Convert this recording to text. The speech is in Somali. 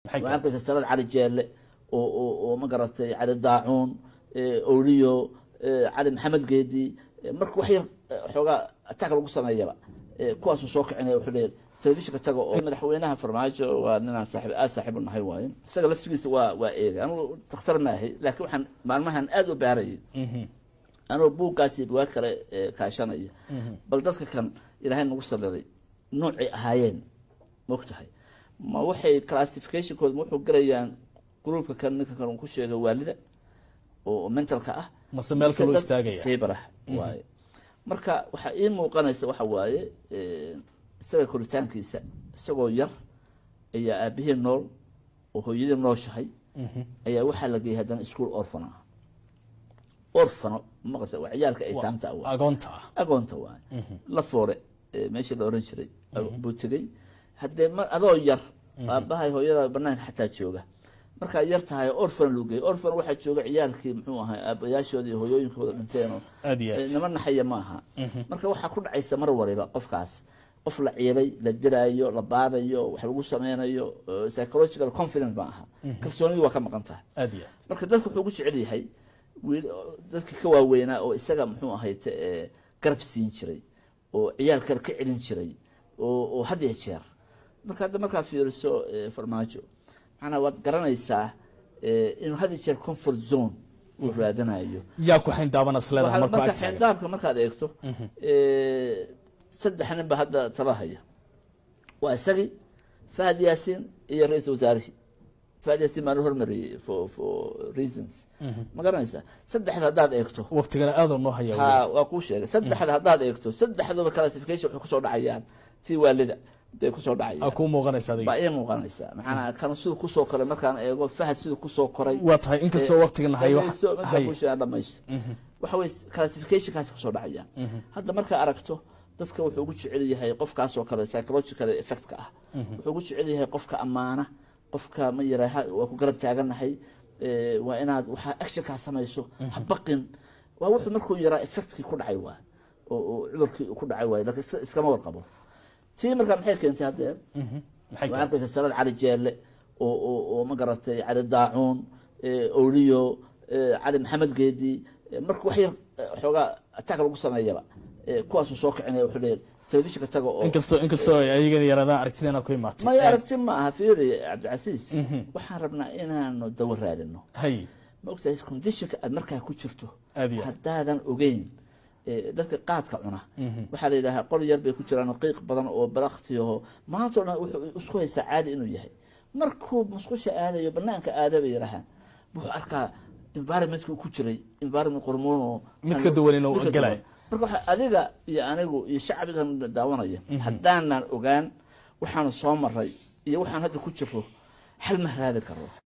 waxaa arkaysa salad cali jeelle oo oo oo ma garatay cali daacuun oliyo cali maxamed geedi marka wax yar xoogaa attack lagu sameeyaba kuwaasuu soo kicinaya wuxuu leeyahay telefishinka taga oo madaxweynaha farmaajo waa ninaan saaxiib aada saaxiib u nahay waaye isaga laftigiisa waa waa eegay anugu dakhtar maahay laakiin waxaan maalmahan aada u baarayay anoo buuggaasi bugaa kale kaashanaya bal dadka kan ilaahay nagu sameeday noocay ahaayeen maogtahay ma waxay classificationkooda ma wuxuu galayaan groupka kan ninka kan uu ku sheegay waalida oo mentalka ah mase meel kaloo istaagaya stable ah waaye marka waxaa ii muuqanaysa waxa waaye isaga koritaankiisa isagoo yar ayaa aabihii nool oo hooyadii nooshahay ayaa waxaa la geeyay haddana school orfano ah orfano maqasa waa ciyaalka ay taamta ah waa agoonta ah agoonta waaye la foore meeshii la oran jiray buu tegey haddee ma adoo yar aabahay hooyada banaanka xataa jooga markaa yar tahay orfan loo geeyay orfan waxaa jooga ciyaalkii muxuu ahay aabayaashooda iyo hooyooyinkooda dhinteen oo aad iyo aad nama naxaya ma aha marka waxaa ku dhacaysa mar waliba qofkaas qof la ciilay la diraayo la baadayo wax lagu sameynayo psychological confidence ma aha kalsoonidii waa ka maqan tahay aad iyo aad marka dadku wuxuu ugu jecel yahay wiil dadkii ka waaweynaa oo isaga muxuu ahayd garab siin jiray oo ciyaal kale ka celin jiray oo oo had iyo jeer marka hadda markaa fiiriso farmaajo macnaa waad garanaysaa inuu had iyo jeer comfort zone uu raadanayo yaa ku xindaaban asleedaha Waxaa- markuu marka ag taagan xeyndaabka markaad eegto saddex nin ba hadda tala haya waa isagii fahad yaasiin iyo ra-iisul wasaarihii fahad yaasiin baan la hormariyey for for reasons ma garanaysaa saddexda haddaad eegto waqtigana aadoo noo haya ha waa kuu sheegay saddexda haddaad eegto saddexduba classification waxay kusoo dhacayaan tii waalida bay kusoo aa dhacayaan kuu muuqanaysa adiga baa ii muuqanaysaa maxaana kan siduu kusoo koray markaan eego fahad siduu kusoo koray waa tahay inkastoo waqtigan hayo wax- Dhageysto, markaa hay kuu sheegaa dhamaysto waxa weye classificationkaasi kusoo dhacayaan hadda markaa aragto dadka wuxuu ugu jecel yahay qofkaas oo kale psychological effectka ah wuxuu ugu jecel yahay qofka ammaana qofka ma yiraha waa ku garab taaganahay eh, waa inaad waxaa actionkaa samayso ha baqin waa wuxuu markuu yaraa effectkii ku dhacay waa oo oo cudurkii ku dhacay waay laakiin iska- iskama warqabo tii markaa maxay keentay haddee maxay waxaa tahay arkaysa salad cali jeelle oo oo oo ma garatay cali daacuun oliyo cali maxamed geedi marka wax yar xoogaa attack lagu sameeyaba kuwaasuu soo kicinaya wuxuu leeyahay telefishinka taga oo inkastoo inkastoo ay ayagana yaraadaan aragtideena ku imaatay maya aragti ma aha fiiri cabdicasiis waxaan rabnaa inaanu dawo raadino hay ma ogtahay conditionka aad markaa ku jirto aad iyo aad haddaadan ogeyn eh, dadka qaadka cuna waxaa la yidhahaa qol yar bay ku jiraan qiiq badan oo balaktiyaho maanta o dhan wuxuu isku haysaa caadi inuu yahay markuu musqusha aadayo banaanka aada bay yidhahaan wuxuu arkaa environmentka uu ku jiray environment qormoon oo Mid ka duwan inuu mid ka galayo. duwan. marka waxa adiga iyo anigu iyo shacbigan daawanaya haddaanan ogaan waxaanu soo maray iyo waxaan hadda ku jiro xal ma raadi karo